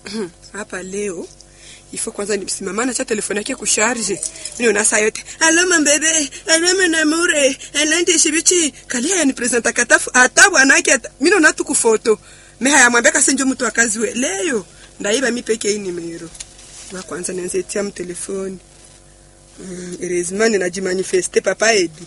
hapa leo ifo kwanza nimsimamana cha telefoni yake kusharge mimi unasa yote alo mambebe alo mnamure alo ndishibichi kalia ni presenta katafu hata bwanake hata mimi unatu kufoto me haya mwambia kasenjo mtu akazi we leo ndaiba mi peke hii nimero wa kwanza nianze tia mtelefoni mm, erezimani najimanifeste papa edi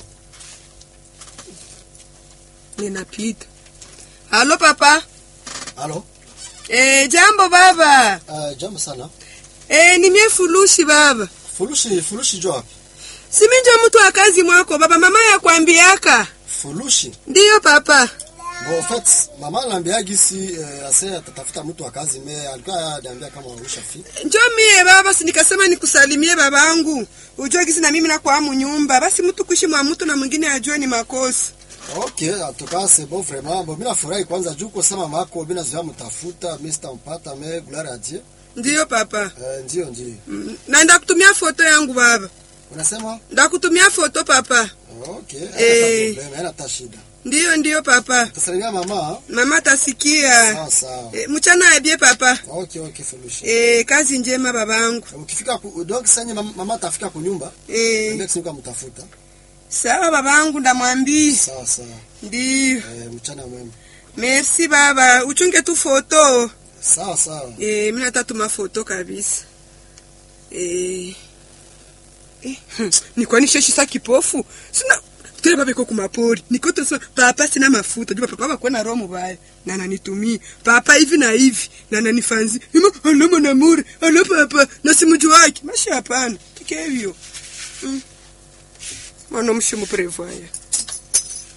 ninapita halo papa Halo. e, jambo baba Uh, jambo sana. e, ni mie fulushi baba Fulushi, fulushi jo wapi? siminjo mtu wa kazi mwako baba mama yakwambiaka Fulushi. ndiyo papa Bon, en fait, mama ananiambia gisi eh, ase atatafuta mtu wa kazi me alikuwa ananiambia kama ushafi. njo mie baba si nikasema nikusalimie babangu ujue gisi na mimi nakwamu nyumba basi mtu kuishi mwa mtu na mwingine ajue ni makosa Okay, en tout cas c'est bon vraiment. Bon, mimi nafurahi kwanza juu kwa sema mako mimi nazoea mtafuta, mimi sitampata me gloire à Dieu. ndiyo papa Eh, ndio ndio. Mm, na ndakutumia foto yangu baba Unasema? ndakutumia foto papa Okay, Eh. hata problem, haina hata shida. ndiyo ndiyo papa Tasalimia mama. mama tasikia Sawa sawa. e, mchana abie papa Okay, okay, Fulushi. e, kazi njema babangu Ukifika ku, donc sasa mama, mama atafika kunyumba, e, ndio kisimuka mtafuta. sawa babangu ndamwambia Sawa sawa. ndiyo Eh, mchana mwema. merci baba uchunge tu foto Sawa sawa. e, mi natatuma foto kabisa e, e, hmm, nikwanisheshisa kipofu sina tele babeko kumapori nikotosema papa sina mafuta jua papa bakuwa na roho mubaya na nanitumia papa hivi na hivi na nanifanzi ima alo namure alo papa na simuji wake mashi hapana tike hivyo mm. mwana mshimu prevoya